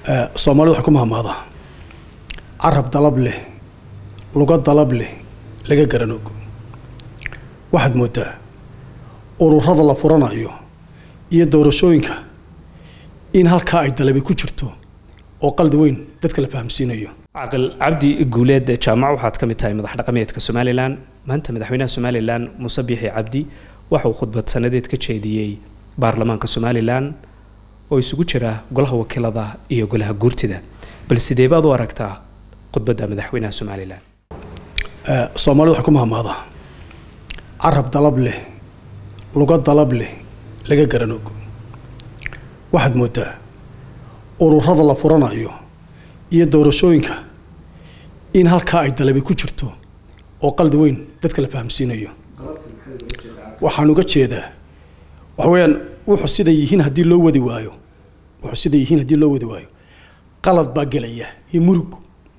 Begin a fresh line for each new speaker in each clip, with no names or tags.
soomaalida waxay ku mahmaadaa carab dalab leh luga dalab leh laga garanog waxaad moodaa ururada la furanayo iyo doorashooyinka in halkaa ay dalabi ku jirto oo qaldi weyn dadka la fahamsiinayo
caqil cabdi guuleed jaamac waxaad ka mid tahay madax dhaqameedka somalilan maanta madaxweynaha somalilan muuse biixi cabdi waxa uu khudbad sanadeed ka jeediyey baarlamaanka somalilan oo isugu jira golaha wakiilada iyo golaha guurtida bal sidee baad u aragtaa khudbadda madaxweynaha somalilan
soomaalida waxay ku mahmaadaa carab dalab leh luga dalab leh laga garanog waxaad moodaa ururada la furanayo iyo doorashooyinka in halkaa ay dalabi ku jirto oo qaldi weyn dadka la fahamsiinayo waxaan uga jeedaa waxa weeyaan wuxuu siday yihiin haddii loo wadi waayo wuxuu siday yihiin haddii loo wadi waayo qalad baa gelaya iyo murug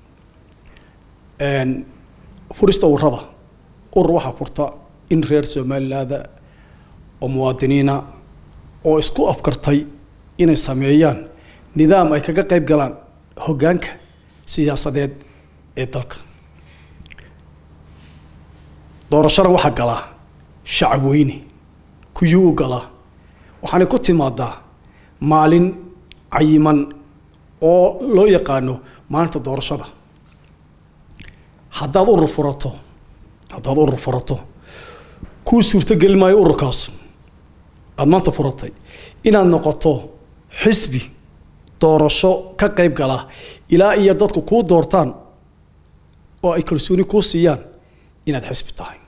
furista ururada urur waxaa furta in reer somalilaada oo muwaadiniina oo isku afkartay inay sameeyaan nidaam ay kaga qayb galaan hoggaanka siyaasadeed ee dalka doorashada waxaa galaa shacab weyne kuyuu galaa waxaanay ku timaadaa maalin cayiman oo loo yaqaano maalinta doorashada haddaad urur furato haddaad urur furato kuu suurtogeli maayo ururkaas aada maanta furatay inaad noqoto xisbi doorasho ka qayb gala ilaa iyo dadku kuu doortaan oo ay kalsooni kuu siiyaan inaad xisbi tahay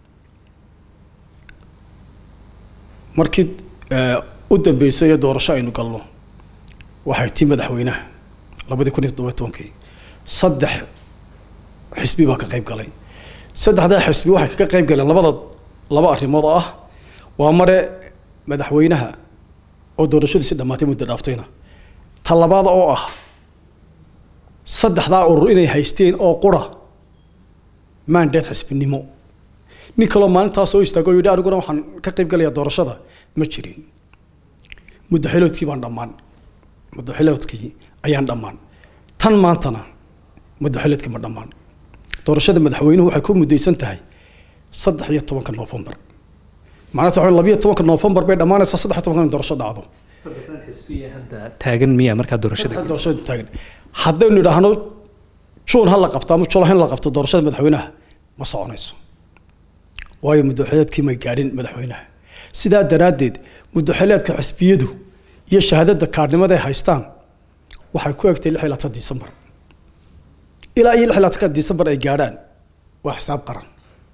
markii u dambeysay ee doorasho aynu galno waxay tii madaxweynaha labadii kun iyo toddoba tobankii saddex xisbi baa ka qayb galay saddexdaa xisbi waxay ka qayb galeen labada laba arrimood oo ah waa mare madaxweynaha oo doorashadiisi dhammaatay muddo dhaaftayna ta labaada oo ah saddexdaa urur inay haysteen oo qura maandeed xisbinimo nin kaloo maalintaas soo istaago o yidhi aniguna waxaan ka qayb galayaa doorashada ma jirin muddaxiloodkii baan dhammaan muddaxiloodkii ayaan dhammaan tan maantana muddaxiloodkii ma dhammaan doorashada madaxweynuhu waxay ku muddaysan tahay saddex iyo tobanka noofembar macnata waxa labiyo tobanka noofembar bay dhammaanaysaa saddex iyo tobanka in doorasho dhacdo
saddexdan xisbiya hadda taagan miya markaa doorashada
doorashada taagan haddaynu idhaahno juun ha la qabto ama julaha in la qabto doorashada madaxweynaha ma soconayso waayo muddaxileedkii may gaadhin madaxweynaha sidaa daraaddeed muddaxileedka xisbiyadu iyo shahaadada kaadhnimada ay haystaan waxay ku egtay lix iyo labaatan disembar ilaa iyo lix iyo labaatanka disembar ay gaadhaan waa xisaab qaran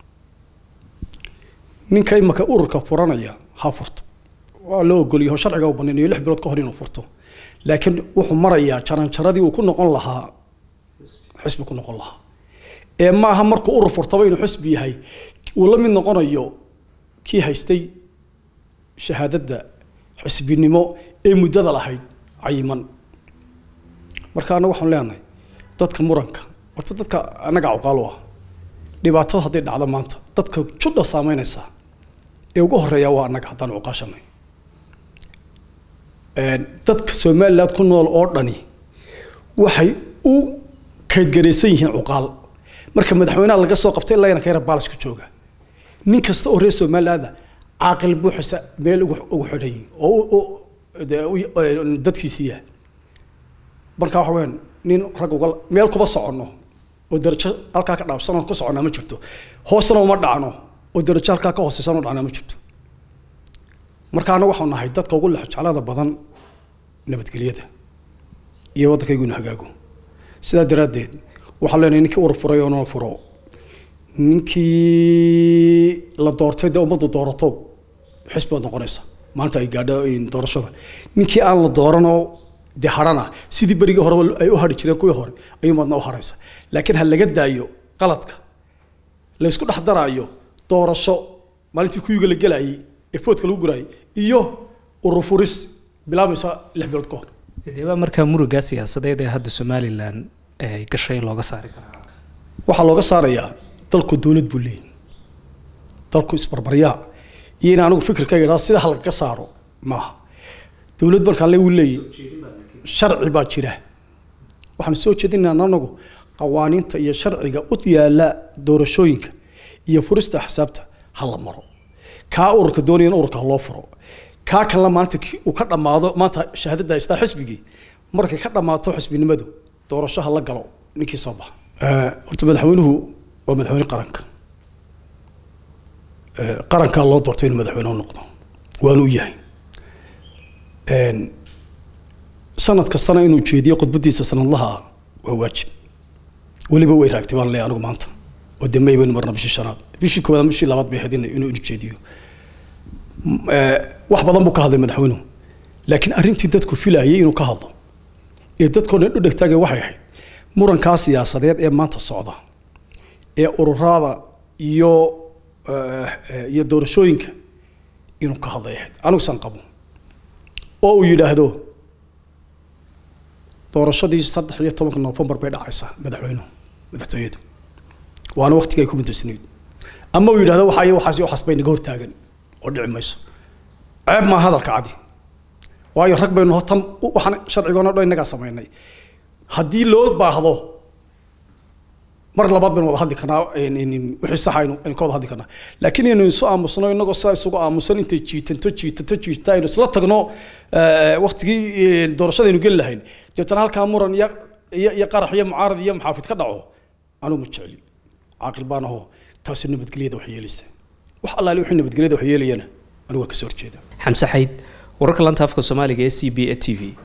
ninka imaka ururka furanaya ha furto waa loo ogolyaho sharciga u banaynayo lix bilood ka hor inuu furto laakiin wuxuu marayaa jaranjaradii uu ku noqon lahaa xisbi ku noqon lahaa ee maaha markuu urur furtaba inuu xisbi yahay uu la mid noqonayo kii haystay shahaadadda xisbinimo ee muddada lahayd cayiman marka annaga waxaan leenahay dadka muranka horta dadka annaga cuqaalo ah dhibaatada hadday dhacdo maanta dadka judha saameynaysaa ee ugu horeeya waa annaga haddaan cuqaashanay dadka somaliland ku nool oo dhani waxay u kaydgaraysan yihiin cuqaal marka madaxweynaha laga soo qabtay ilaa yana ka yara baalaska jooga nin kasta oo reer somalilaanda caaqil buuxisa meel ugu xidhay oo dadkiisiiya marka waxa weyaan nin rag uga meel kuma soconno oo darajo halkaa ka dhaabsanoo ku soconnaa ma jirto hoosna uma dhacno oo darajo halkaa ka hooseysan u dhacnaa ma jirto marka annaga waxau nahay dadka ugu lexjeclada badan nabadgelyada iyo waddankaygu inu hagaago sidaa daraaddeed waxaan leenahay ninkii urur furay oo noo furo ninkii la doortay dee ummaddu doorato xisbi baad noqonaysa maanta ay gaadho doorashada ninkii aan la dooranoo dee hadhana sidii berigii horeba ay u hadhi jireen kuwii hore ayuumaadna u hadhaysa laakiin ha laga daayo qaladka la ysku dhex daraayo doorasho maalintii kuyuga la gelayay ee foodka lagu guraayay iyo urur furis bilaabaysa lix bilood ka hor
sideebaa markaa muruga siyaasadeed ee hadda somalilan ay gashay looga saari karaa
waxaa looga saarayaa dalku dowlad buu leeyahy dalku isbarbaryaa iyo in anigu fikirkayga idhaa sida halkaga saaro maaha dowlad markaan le wuu leeyahy sharci baa jira waxaan soo jeedinaynaa anagu qawaaniinta iyo sharciga u yaala doorashooyinka iyo furista axsaabta ha la maro kaa ururka doonaya in ururka ha loo furo kaa kalena maalinta uu ka dhammaado maanta shahaadada haystaa xisbigii markay ka dhammaato xisbinimadu doorasho ha la galo ninkii soo baxa horta madaxweynuhu waa madaxweyne qaranka qarankaa loo doortay inuu madaxweyne u noqdo waanu u yahay sanad kastana inuu jeediyo khudbadiisa sanadlaha ah waa waajib weliba way raagtay baan leeyahay anigu maanta oo dee may baynu marna bishii shanaad bishii koowaad bishii labaad bay ahayd inuu inuu jeediyo wax badan buu ka hadlay madaxweynuhu laakiin arrintii dadku filayay inuu ka hadlo ee dadkoo dhan u dhegtaagay waxay ahayd murankaa siyaasadeed ee maanta socda ee ururada iyo iyo doorashooyinka inuu ka hadlay ahayd anigusan qabo oo uu yidhaahdo doorashadii saddex iyo tobanka nofembar bay dhacaysaa madaxweynuhu madaxtooyadu waana waktiga ay ku mudaysnayd ama uu yidhahdo waxaa iyo waxaas iyo waxaas bay naga hortaagan oo dhici mayso ceeb maa hadalka cadi waayo rag baynu tan waxaan sharcigoona dhan innagaa samaynay haddii loo baahdo mar labaad baynu wada hadli karnaa wixii sax aynu aynu ka wada hadli karnaa laakiin inaynu isu aamusno innagoo sidaa isugu aamusan intay jiitanto jiitanto jiita aynu isla tagno waktigii doorashadaynu geli lahayn deetana halkaa muran iyo iyo iyo qarax iyo mucaarad iyo maxaafid ka dhaco anuu ma jecli caaqil baan ahoo taasi nabadgelyada wax yeelaysa wax allaali wixii nabadgelyada wax yeelayana anigu waa ka soo horjeeda
xamse xayd wararka lanta afka soomaaliga ee c b a t v